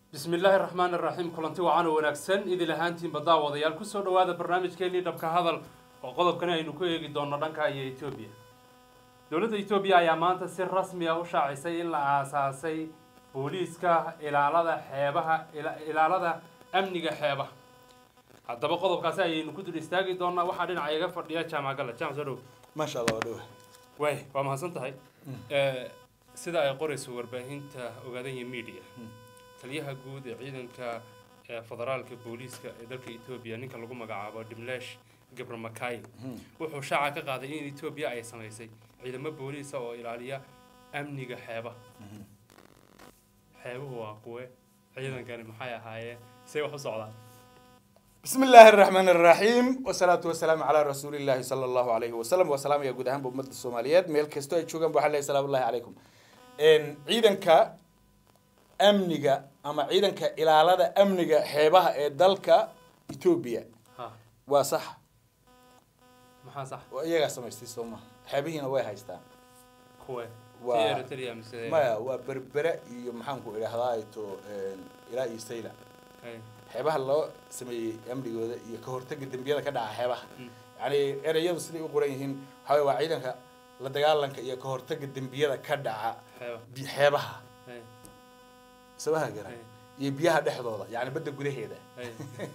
bismi illaahi raxmaan iraxiim kulanti wacan oo wanaagsan idil ahaantiinba daawadayaal kusoo dhawaada barnaamijkeenii dhabka hadal oo qodobkani aynu ku eegi doonno dhanka iyo etoobiya dowladda etoobiya ayaa maanta si rasmi ah u shaacisay in la aasaasay booliiska ilaalada xeebaha ilaalada amniga xeebaha haddaba qodobkaasi ayaynu ku dul istaagi doonaa waxaa dhinaca iga fadhiya jaamacgala jaamac soo dhow maasha allah waa dhowa waay waa mahadsan tahay sida ay qorayso warbaahinta ogaadanya media taliyaha guud ee ciidanka federaalka booliiska ee dalka etoobiya ninka lagu magacaabo dhimleesh gabra makai wuxuu shaaca ka qaaday in etoobiya ay samaysay ciidamo booliisa oo ilaaliya amniga xeebaha xeebuhu waa kuwe ciidankani maxay ahaayeen say wax u socdaan bismi illaahi araxmaan araxiim wasalaatu wasalaamu calaa rasuuli illaahi sala allahu alayhi wasalam waa salaamaya guud ahaanba ummadda soomaaliyeed meel kasto ay joogaan ba waxaa leeyahay salaamu llahi calaykum ciidanka amniga ama ciidanka ilaalada amniga xeebaha ee dalka etoobiya ha waa sax maxaa sax waa iyagaa samaystay sooma xeebihiina way haystaan kuwe Waa- ti eritrea mise maya waa berbere iyo maxaanku idhahdaa to ilaa iyo sayla Hay. xeebaha loo sameeyey amnigooda iyo ka hortaga dembiyada ka dhaca xeebaha Mm. yani ereyadu siday u qoran yihiin waxaa weye waa ciidanka la dagaalanka iyo ka hortaga dembiyada ka dhaca xeeba bi- xeebaha Hay. sabaha gara Hay. iyo biyaha dhexdooda yani badda gudaheeda Hay.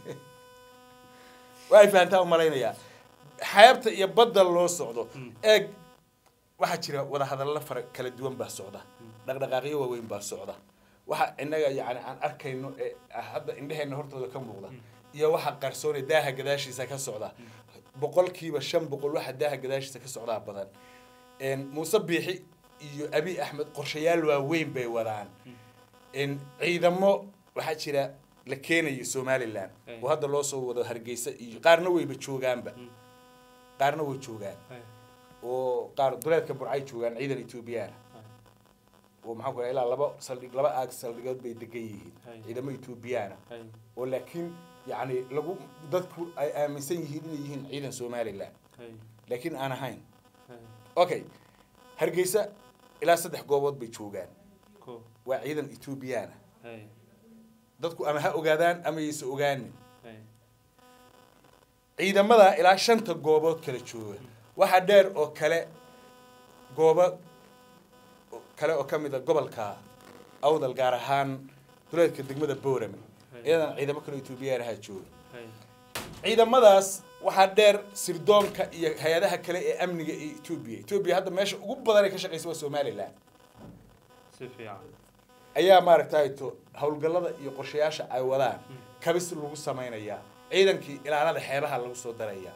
waa ay fahantaa umalaynayaa xeebta iyo badda loo socdo Mm. eeg waxaa jira wadahadallo fara kala duwan baa socda dhaqdhaqaaqyo waaweyn baa socda waxa innaga yani aan arkayno ee hadda indheheenna hortooda ka muuqda iyo waxa qarsoone daaha gadaashiisa ka socda boqolkiiba shan boqol waxa daaha gadaashiisa ka socdaa badan Een, muuse biixi iyo abi axmed qorshayaal waaweyn bay wadaan Een, ciidamo waxaa jira la keenayo somalilan Ay. oo hadda loo soo wado hargeysa iyo qaarna wayba joogaanba Mm. qaarna way joogaan Hay. oo qaar duleedka burcay joogaan ciidan ethoobiyaana Hay. oo maxaan ku raha ilaa laba saldhig laba aag saldhigood bay degan yihiin Hay. ciidamo ethoobiyaana Hay. oo laakiin yacni lagu dadku ay aaminsan yihiin inay yihiin ciidan somalilan Hay. laakiin aan ahayn Hay. okay hargeysa ilaa saddex goobood bay joogaan Ko. waa ciidan ethoobiyaana Hay. dadku ama ha ogaadaan ama yaysa ogaanin Hay. ciidamada ilaa shanta goobood kala jooga waxaa dheer oo kale goobo kale oo ka mid a gobolka awdal gaar ahaan duleedka degmada boorame Hay. iyadan ciidamo kale etoobiyaanaha jooga Hay. ciidamadaas waxaa dheer sirdoonka iyo hay-adaha kale ee amniga ee etoobiya etoobiya hadda meesha ugu badan ay ka shaqeysa waa somalilan si fiican ayaa maaragtay to howlgallada iyo qorshayaasha ay wadaan kabis lagu samaynayaa ciidankii ilaalada xeebaha lagu soo darayaa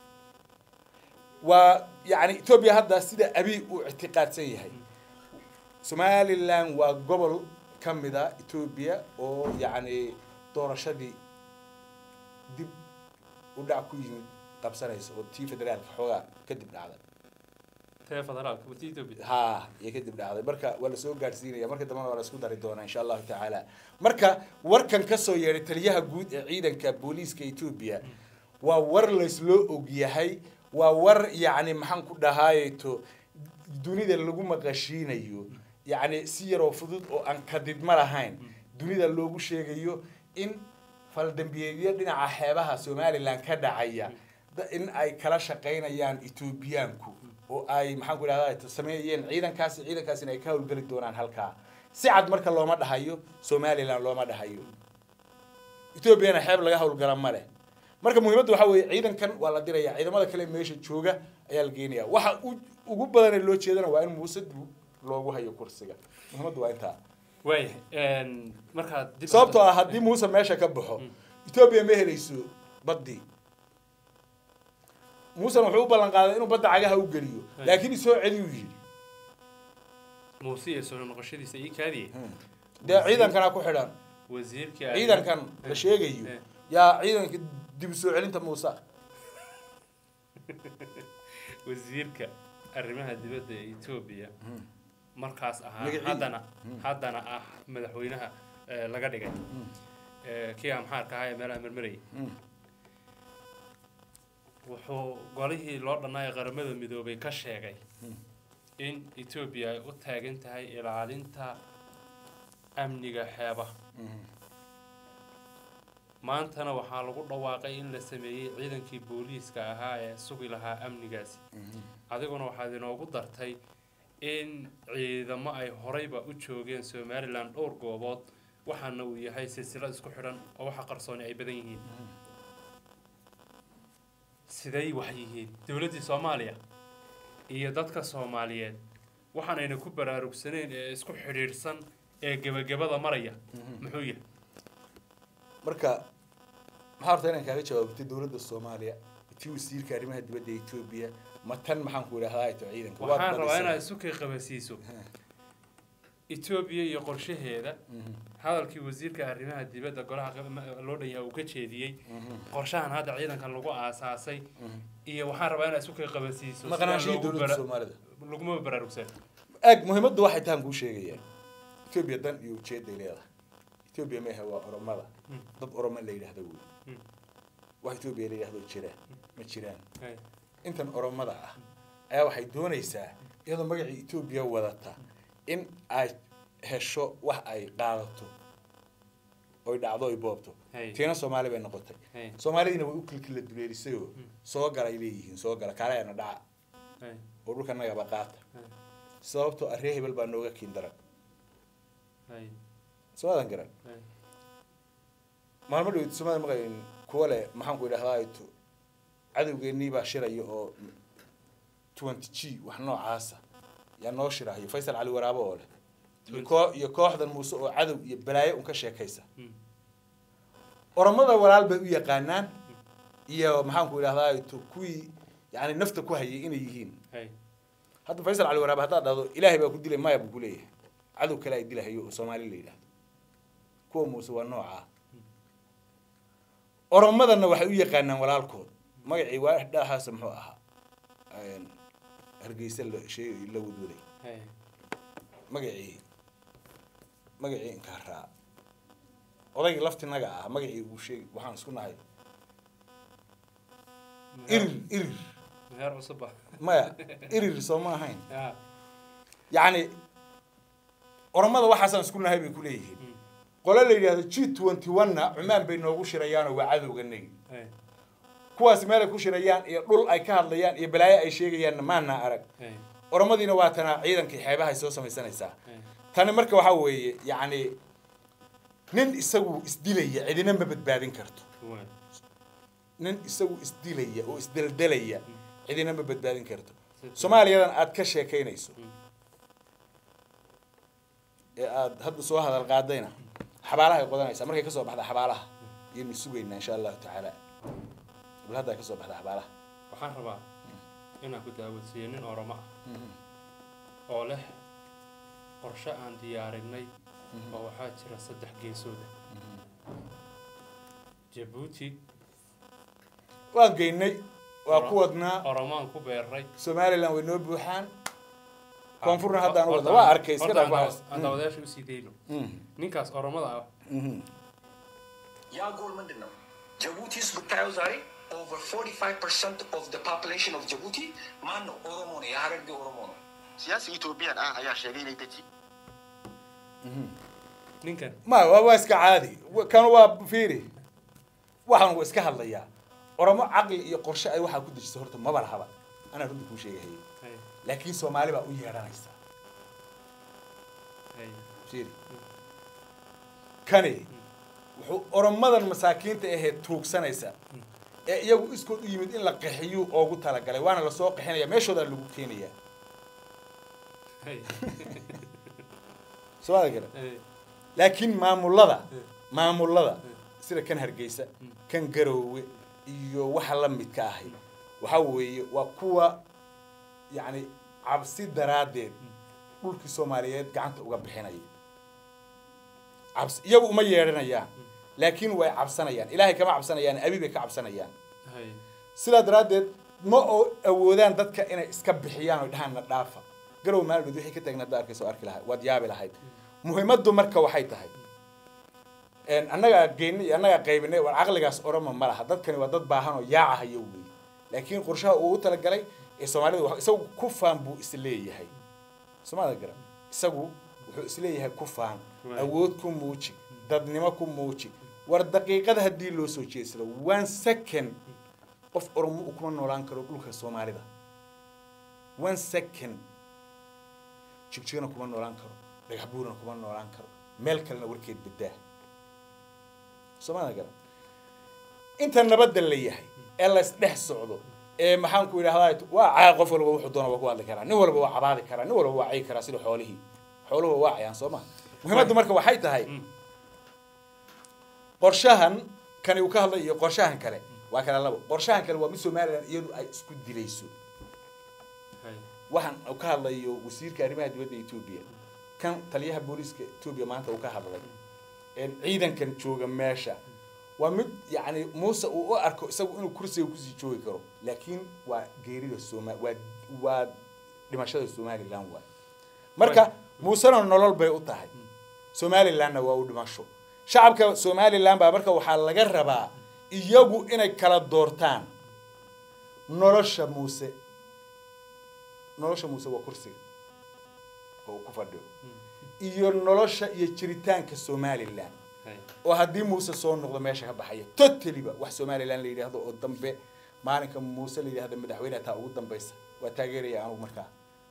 waa yacni etoobiya hadda sida abiy uu ictiqaadsan yahay somalilan waa gobol ka mid a etoobiya oo yacni doorashadii dib u dhac ku yimid qabsanaysa oo tii federaalka xoogaa kadib dhacday tee federaalka wati etoobiya ha iyo kadib dhacday marka waa lasoo gaadhsiinaya marka dambena waa lasku dari doonaa insha allahu tacaala marka warkan kasoo yeedhay taliyaha guud ee ciidanka booliiska etoobiya waa war laysloo ogyahay waa war yacni maxaan ku dhahaayeto dunida lagu maqashiinayo yacni si yaroo fudud oo aan kadidma lahayn dunida loogu sheegayo in faldambiyeedyo dhinaca xeebaha somalilan ka dhacaya da- in ay kala shaqaynayaan etoobiyaanku oo ay maxaan ku idhahdaa sameeyeen ciidankaasi ciidankaasina ay ka howlgeli doonaan halkaa si cad marka looma dhahayo somalilan looma dhahayo etoobiyana xeeb laga howlgala ma leh marka muhiimadda waxaa weeye ciidankan waa la diraya ciidamada kale meesha jooga ayaa la geenaya waxa u- ugu badanee loo jeedana waa in muuse dib loogu hayo kursiga muhiimaddu waa intaa waaya markaad dib sababtoo ah haddii muuse meesha ka baxo etoobiya ma helayso baddii muusena wuxuu u ballan qaaday inuu badda cagaha u geliyo laakiin isoo celiyuu yidhi muuse iyo soo noqoshadiisa ii kaadiye dee ciidankana ku xidhan wasiirka ciidankan la sheegayo Eh. yaa ciidanka dib u soo celinta muuse wasiirka arrimaha dibadda ee etoobiya markaas ahaa Magaciisa? haddana haddana ah madaxweynaha eh, laga dhigay Eh, kii amxaarka ahaa ee meelaha marmarayay Mm. wuxuu golihii loo dhannaayay qaramada midoobay ka sheegay in etoobiya ay u taagan tahay ilaalinta amniga xeebaha maantana waxaa lagu dhawaaqay in la sameeyey ciidankii booliiska ahaa ee sugi lahaa amnigaasi adiguna waxaad inoogu dartay in ciidamo ay horeyba u joogeen somalilan dhowr goobood waxaana uu yahay silsilo isku xidhan oo waxa qarsooni ay badan yihiin siday wax yihiin dowladdii soomaaliya iyo dadka soomaaliyeed waxaanayna ku baraarugsanayn ee isku xidhiidhsan ee gebagabada maraya muxuu yahay marka maxaa horta inaan kaaga jawaabtay dowladda soomaaliya tii wasiirka arrimaha dibadda ee etoobiya ma tan maxaan ku idhahdaa ito ciidanka waad waxaan rabaa badisay. inaad isu kay qabasiiso etoobiya iyo qorshaheeda Mhm, hadalkii wasiirka arrimaha dibadda golaha qab- loo dhan yahay uu ka jeediyey mhm, qorshahan hadda ciidankan lagu aasaasay mhm. iyo waxaan rabaa inaad isu kay qabasiiso sidaan maqnaanshihii loogu dowladda bara- soomaalida laguma baraarugsan ag muhiimaddu waxay tahan kuu sheegayaa etoobiya dan iyo ujeeday leedahay etoobiya maaha waa oromada Mm. dad oromo la yidhahdo wey Mm. wax etoobiya la yidhahdo jira ma jiraan Hay. intan oromada ah ayaa waxay doonaysaa iyadoo magacii etoobiya wadata in ay hesho wax ay qaadato oy dhacdo oy boobto Hay. tiina soomaali bay noqotay Hay. soomaalidiina way u kilkila duleelisayoo soo galay leeyihiin soo gala kaaleena dhaca Hay. oo dhulka nagaba qaata Hay. sababtoo arree hebel baa nooga kiin daran Hay. soomaadan garan Hay. maalmo dhaweyt soomaadan maqayn kuwa leh maxaan ku idhahdaa ito cadowgeennii baa shiraya oo twenty g wax noocaasa yaa noo shirahayo faysal cali waraabo oo leh iyo koo- iyo kooxdan muuse oo cadow iyo balaayo un ka sheekaysa Mm. oromada walaal bay u yaqaanaan iyo maxaan ku idhahdaa ito kuwii yani nafta ku hayay inay yihiin Hay. hadda faysal cali waraabe haddaad dhahdo ilaahay baa ku dilay maya buu ku leeyahay cadow kale ay dilahayo oo soomaali la yidhahdo kuwa muuse waa noocaa oromadana waxay u yaqaanaan walaalkood magacii waa dhahaasa muxuu ahaa Een, hargeysa la sheegay la wadwaday Hay. magacii magacii inkaraa odaygii laftinaga ah magacii uu sheegi waxaan isku nahay irir irir meher cusub ah maya irir soo ma ahayn Ya. yacni oromada waxaasaan isku nahay bay ku leeyihiin Mm. qole la yidhahdo g twenty one-na cumaan bay noogu shirayaanoo waa cadowganagi Hay. kuwaasi meelay ku shirayaan iyo dhul ay ka hadlayaan iyo balaayo ay sheegayaanna maana arag Hay. oromadiina waa tanaa ciidankii xeebahay soo samaysanaysaa Hay. tani marka waxaa weeye yacni nin isagu isdilaya cidina ma badbaadin karto Waay. nin isagu isdilaya oo isdeldelaya cidina ma badbaadin karto Si- soomaaliyadan aad ka sheekaynayso Mm. ee aada hadda soo hadal qaadayna xabaalaha ay qodanaysaa markay kasoo baxda xabaalaha ayaynu sugaynaa insha allahu tacaala bal hadda ay kasoo baxda xabaalaha waxaan rabaa inaan ku daawadsiiyo nin oromo ah oo leh qorshe aan diyaarinay oo waxaa jira saddex geesooda jabuuti waan geynay waa Oro- ku wadnaa oromaan ku beeray somaliland way noo buuxaan koonfurna Horta- haddaan u wadna horta- waa arkay iska horta aan dhaaf dawa- aan daawadayaasha usii dayno ninkaas oromada ah ያ ጎል ምንድን ነው? ጅቡቲ ውስጥ ብታየው ዛሬ ኦቨር 45 ፐርሰንት ኦፍ ደ ፖፕሌሽን ኦፍ ጅቡቲ ማን ነው? ኦሮሞ ነው። የሀረርጌ ኦሮሞ ነው። siyaasi Itoophiyaadha ayaa sheegay inay deji ninkan ma waa waa iska caadi Wa- kan waa fiiri waxaan waa iska hadlayaa oromo caqli iyo qorshe ay waxaa ku dejiso horta maba lahaba anaa runta kuu sheegahayay hay laakiin soomaali baa u yeedhanaysa hay fiiri kani wuxuu oromadan masaakiinta ahee tuugsanaysa ee iyagu iskood u yimid in la qaxiyuu oogu talagalay waana lasoo qaxinaya meeshoodaa lagu keenaya hay soomaalia garan hay laakiin maamulada Mm. maamulada Mm. sida kan hargeysa kan garoowe iyo waxa la midka ahi waxa weeye waa kuwa yacni cabsi daraaddeed dhulkii soomaaliyeed gacanta uga bixinaya cabsi iyagu uma yeedhanayaan laakiin way cabsanayaan ilaahay kama cabsanayaan abi bay ka cabsanayaan hay sidaa daraaddeed ma oo awoodaan dadka inay iska bixiyaan oo dhahaan na dhaafa garow maalmood wixii ka taagna hadda arkaysa oo arki lahay waad yaabi lahayd muhiimaddu marka waxay tahay een, annagaa geynay iyo annagaa qaybinay war caqligaas oroma ma laha dadkani waa dad baahan oo yaacahayo wey laakiin qorshaha uu u talagalay ee soomaalida wax- isagu ku faan buu is leeyahay soomaalida garan isagu wuxuu wuxuu isleeyahay ku faan Waay. awood ku muuji dadnimo ku muuji war daqiiqada haddii loo soo jeedsado one second qof oromo uu kuma noolaan karo dhulka soomaalida one second jigjigana kuma noolaan karo dhagax buurana kuma noolaan karo meel kalena warkeed badaa soomaalida garan inta nabadda la yahay ee la isdhex socdo ee maxaan ku idhahdaa waa caa qof walba wuxuu doona waa ku hadli karaa nin walba waa cabaadi karaa nin walba waa cayi karaa sida xoolihii xooluhu waa cayaan soo ma muhiimaddu marka waxay tahay qorshahan kani uu ka hadlay iyo qorshahan kale waa kala labo qorshahan kale waa mid somalilan iyadu ay isku dilayso hay waxaan uu ka hadlayo wasiirka arrimaha dibadda etoobiya kan taliyaha booliiska etoobiya maanta uu ka hadlay een ciidankan jooga meesha waa mid yacni muuse uu u arko isagu inuu kursiga kusii joogi karo laakiin waa geerida soma waa waa dhimashada somalilan waay marka muusena nolol bay u tahay somalilanna waa u dhimasho shacabka somalilan baa marka waxaa laga rabaa iyagu inay kala doortaan nolosha muuse nolosha muuse waa kursiga oo uu ku fadhiyo iyo nolosha iyo jiritaanka somalilan hay oo haddii muuse soo noqdo meesha ka baxaya totaliba wax somalilan la yidhaahdo oo dambe maalinka muuse la yidhahdo madaxweyne taa ugu dambaysa waa taageeraya anugu markaa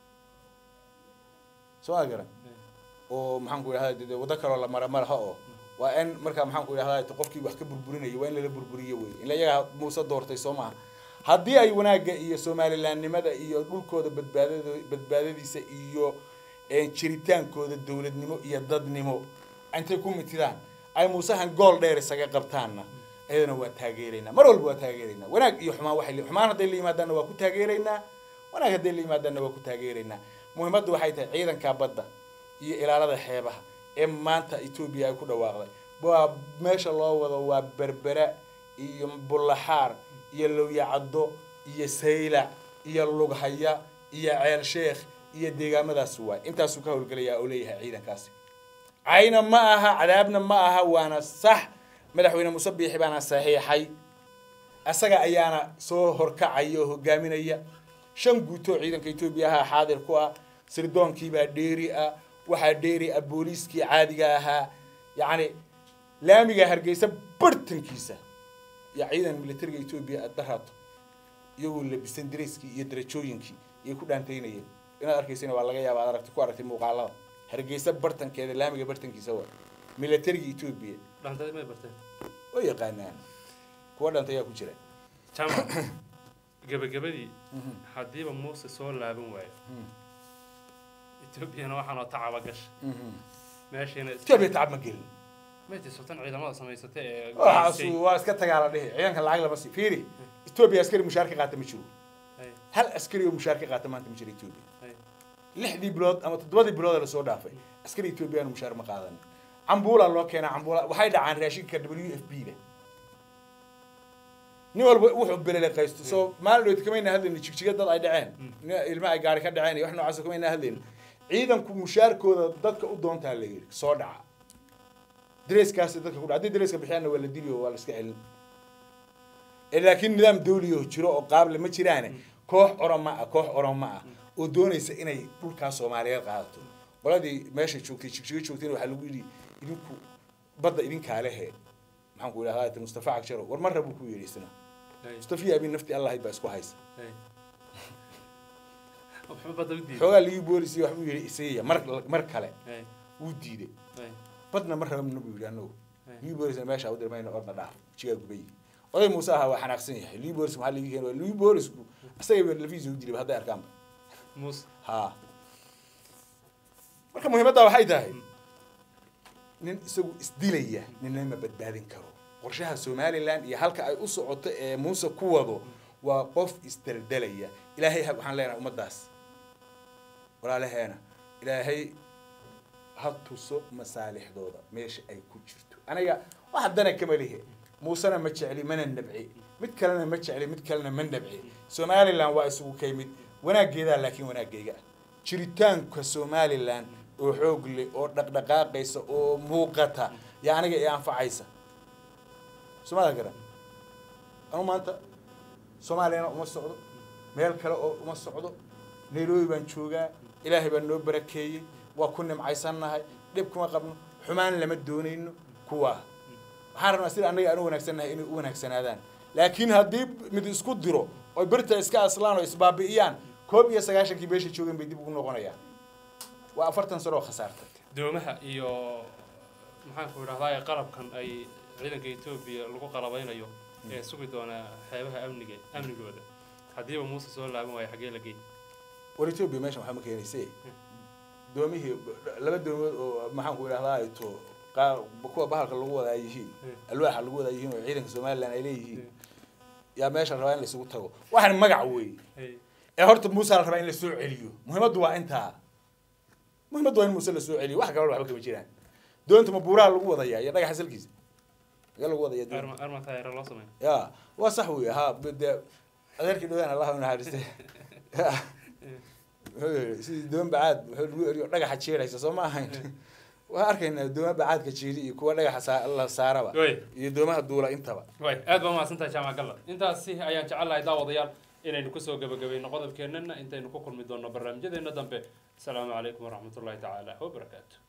soo ma garan oo maxaan ku idhahda dee waddo kaloo la mara malaha oo waa in markaa maxaan ku idhahda qofkii wax ka burburinaya waa in lala burburiyo wey in iyagaa muuse doortay soo maaha haddii ay wanaagga iyo somalilandnimada iyo dhulkooda badbaadado badbaadadiisa iyo eh, jiritaankooda dowladnimo iyo dadnimo intay ku mitidaan ay muusahan gool dheer isaga qabtaanna iyadana waa taageeraynaa mar walba waa taageeraynaa wanaag iyo xumaan waxay le- xumaan hadday la yimaadaanna waa ku taageeraynaa wanaag hadday la yimaadaanna waa ku taageeraynaa muhiimaddu waxay tahay ciidanka badda iyo ilaalada xeebaha ee maanta etoobiya ay ku dhawaaqday waa meesha loo wado waa berbera iyo bullaxaar iyo lowyacaddo iyo saylac iyo lughaya iyo ceel sheekh iyo deegaamadaas waay intaasuu ka howlgelayaa oo leeyahay ciidankaasi cayna ma aha cadaabna ma aha waana sax madaxweyne muuse biixi baana saxiixay asaga ayaana soo horkacaya oo hogaaminaya shan guutoo ciidanka etoobiya ahaa xaadir ku ah sirdoonkiibaa dheeri ah waxaa dheeri ah booliiskii caadiga ahaa yacni laamiga hargeysa bartankiisa iyo ciidan militariga etoobiya aad daraato iyagoo labisan dareyskii iyo darajooyinkii iyay ku dhaantaynayeen inaad arkaysana waa laga yaaba ad aragti ku aragtay muuqaalada hargeysa bartankeeda laamiga bartankiisa waa militariga etoobiya dhantadii may barteen oo yaqaanaan kuwa dhanta ayaa ku jira jamac gebagabadii haddiiba muuse soo laaban waayo etoobiyana waxaanoo tacaba gasha meeshiina is- etoobiya tacab ma gelin may tisotan ciidamada samaysata ee waxaasu geysay. waa iska tagaala dhihi ciidanka lacag lama sii fiiri etoobiya askari mushaar ka qaata ma jiro Hay, hal askari oo mushaar ka qaata maanta ma jiro etoobiya hay. lixdii bilood ama toddobadii bilood ee lasoo dhaafay askari etoobiyaan mushaar ma qaadan cambuula loo keenaa cambuula waxay dhacaan raashinka w f b da nin walba wuxuu belele qaysto soo maalin dhoweyd kamayna hadlayni jigjiga dad ay dhaceen nin ilma ay gaari ka dhaceen iyo wax noocaas kamayna hadlayni ciidanku mushaarkooda dadka u doontaa la yidhi soo dhaca dareeskaasi dadka ku dhaca haddii dareeska bixiyaanna waa la dili oo waa la iska celin ee laakiin nidaam dawliya oo jiro oo qaable ma jiraane koox oroma ah koox oroma ah oo doonaysa inay dhulkaa soomaaliyeed qaadato qoladii meesha joogtay jigjiga joogtayna waxaa lagu yidhi idinku badda idinkaa lehe maxaan ku idhahdaa mustafa cagjaro war marra buu ku yidhi isna Hay, mustafa iyo abin nafti allahayd baa isku haysa hay. Waxba badda u diiday. xoogaa ligi boolis iyo waxbuu yidhi isagaya mar mar kale Hay, wuu diiday hay, badna ma rabna buu yidhi anagu Hey. ligi boolisna meesha u dirmayna orna dhaaf jigaa gubay oday muuse ahaa waa xanaaqsan yahay ligi boolis maxaa ligi keen ligi boolisku isaga ba lafiisa u dilay hadday arkaanba muuse ha marka muhiimadda waxay tahay nin isagu isdilaya ninna ma badbaadin karo qorshaha somalilan iyo halka ay u socoto ee muuse ku wado waa qof isdeldelaya ilaahay ha- waxaan leenahay ummaddaas walaalaheena ilaahay ha tuso masaalixdooda meesha ay ku jirto aniga wax dana kama lihe muusena ma jecli mana nabci mid kalena ma jecli mid kalena ma nabci somalilan waa isugu kay mid wanaaggeedaa laakiin wanaaggeega ah jiritaanka somalilan oo xoog leh oo dhaqdhaqaaqaysa oo muuqata yaa aniga i anfacaysa somaada garan anu maanta soomaaliyana uma socdo meel kale oo uma socdo nairobi baan joogaa ilaahay baa noo barakeeyey waa ku nimcaysannahay dhib kuma qabno xumaan lama doonayno kuwa waxaan rabnaa sida annaga aan u wanaagsannahay inay u wanaagsanaadaan laakiin haddii mid isku diro oy birta iska aslaan oo isbaabi'iyaan koob iyo sagaashankii beesha joogeen bay dib ugu noqonayaan waa afartan sano oo khasaartay doomaha iyo maxaan ku idhahdaa qalabkan ay ciidanka etoobiya lagu qalabaynayo ee sugi doona xeebaha amniga amnigooda haddiiba muuse soo laaban waayo xaggee la geey war etoobiya meeshan waxaa ma keenayse doomihii laba doomood oo maxaan ku idhahdaa to qaar kuwa bahalka lagu wadaa yihiin alwaaxa lagu wadaa yihiin oo ciidanka somaliland ay leeyihiin yaa meesha la rabaa in la isugu tago waxaan magac wey Hey, ee horta muuse la rabaa in la soo celiyo muhiimaddu waa intaa muhiimaddu waa in muuse la soo celiyo wax kaloo waxba kama jiraan doonta ma buuraha lagu wadayaa iyo dhagaxa salkiisa magaa lagu wadaya doonta arma arma taayira loo sameeyo ya waa sax wey ha de adeerkii dhawaan allah u naxariiste sidii doon bacaad wuxuu lagu eriyo dhagaxa jeeraysa soo ma ahayn waan arkaynaa dooma bacaadka jiiri iyo kuwa dhagaxa saa- la saaraba Wey. iyo doomaha duula intaba way aad baa mahadsantahay jaamac galla intaasi ayaan jecelahay daawadayaal inaynu kusoo gebagabayno qodobkeennana intaynu ku kulmi doonno barnaamijyadeena dambe asalaamu calaykum waraxmatullahi tacaala wabarakaatu